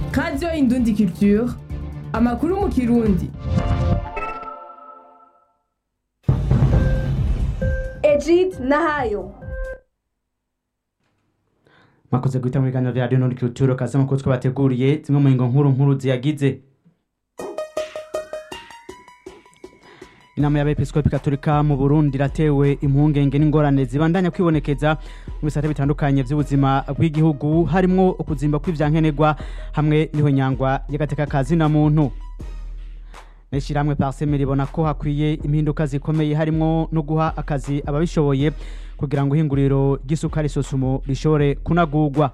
radiyo indundi culture amakuru mu kirundi Egid Nahayo mwakoze guhita mu biganiro vya radiyo indundi culture kaze amakuru twabateguriye zimwe mu ngingo nkuru nkuru ziyagize inama y'abepiskopi katolika mu burundi iratewe impungenge n'ingorane zibandanya kwibonekeza mu bisate bitandukanye vy'ubuzima bw'igihugu harimwo ukuzimba kw'ivyankenerwa hamwe n'ihonyangwa y'agateka ka zina muntu n'ishirahamwe parseme ribona ko hakwiye impinduka zikomeye harimwo no guha akazi ababishoboye kugira ngo ihinguriro ry'isukari sosumo rishobore kunagurwa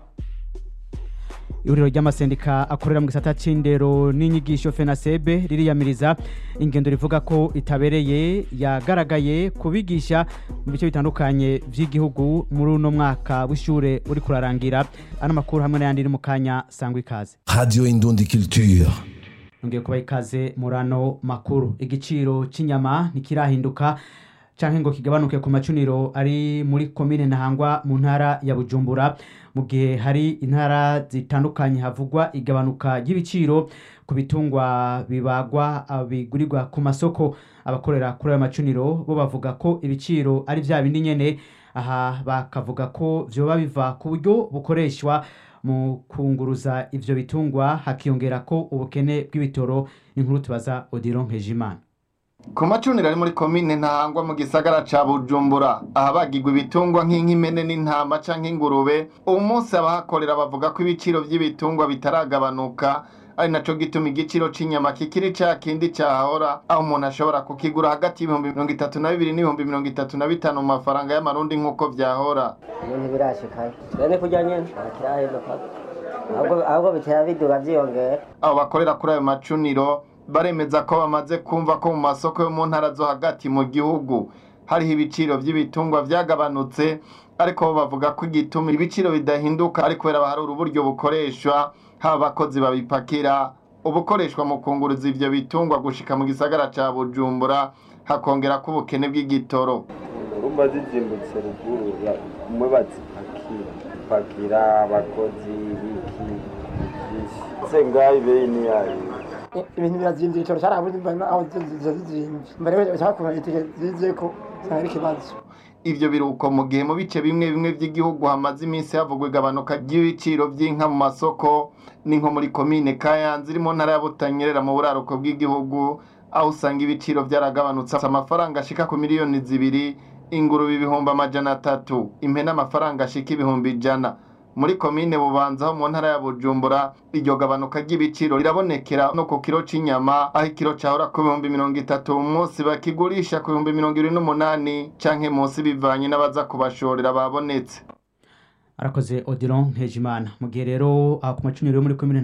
ihuriro ry'amasendika akorera mu gisata c'indero n'inyigisho fenasebe ririyamiriza ingendo rivuga ko itabereye yagaragaye kubigisha mu bice bitandukanye vy'igihugu muri uno mwaka w'ishure uri kurarangira ano makuru hamwe n'ayandi iri mu kanya sangwa ikaze Radio Indundi Culture. nongeye kubaha ikaze muri ano makuru igiciro cy'inyama ntikirahinduka canke ngo kigabanuke ku macuniro ari muri komine ntahangwa mu ntara ya bujumbura mu gihe hari intara zitandukanye havugwa igabanuka ry'ibiciro ku bitungwa bibagwa ah, bigurirwa ku masoko abakorera kuri ayo macuniro bo bavuga ko ibiciro ari vya bindi nyene aha bakavuga ko vyoba biva ku buryo bukoreshwa mu kunguruza ivyo bitungwa hakiyongera ko ubukene bw'ibitoro inkuru tubaza odiro nkejimana ku macuniro ari muri komine ntahangwa mu gisagara ca bujumbura ahabagirwa ibitungwa nk'inkimene n'intama canke ingurube uwu munsi abahakorera bavuga ko ibiciro vy'ibitungwa bitaragabanuka ari naco gituma igiciro c'inyama kikiri ca kindi cahahora aho umuntu ashobora kukigura hagati y'ibihumbi mirongo itatu na bibiri n'ibihumbi mirongo itatu na bitanu mu mafaranga y'amarundi nk'uko vyahora ibintu birashikaye twene kurya nyene ntakirahinduka ahubwo ahubwo bitera biduga vyiyongera abo bakorera kuri ayo macuniro baremeza ko bamaze kumva ko mu masoko yo mu ntara zo hagati mu gihugu hariho ibiciro vy'ibitungwa vyagabanutse ariko bo bavuga ko igituma ibiciro bidahinduka ari kubera baharura uburyo bukoreshwa haba abakozi babipakira ubukoreshwa mu kunguruza ivyo bitungwa gushika mu gisagara ca bujumbura hakongera ko ubukene bw'igitoro urumva zizimbutse ruguru ya- umwe bazipakira pakira abakozi biki byinshi se ngaho ibeyi ni yayo ibintu birazimvye igitoro carabuze mbona aho ziza zizimvye mbere bashaka kumenya itike zizeko usanga ari ikibazo ivyo biruko mu gihe mu bice bimwe bimwe vy'igihugu hamaze iminsi havugwa igabanuka ry'ibiciro vy'inka mu masoko ni nko muri komine kayanza iri mu ntara ya butanyerera mu buraruko bw'igihugu aho usanga ibiciro vyaragabanutse amafaranga ashika ku miliyoni zibiri ingurube ibihumbi amajana atatu impene amafaranga ashika ibihumbi ijana muri komine bubanza ho mu ntara ya bujumbura iryo gabanuka ry'ibiciro rirabonekera no ku kiro c'inyama aho ikiro cahora ku bihumbi mirongo itatu umunsi bakigurisha ku bihumbi mirongo ibiri n'umunani canke munsi bivanye n'abaza kubashorera babonetse arakoze odiro nkejimana mu gihe rero aha ku macuniro yo muri komine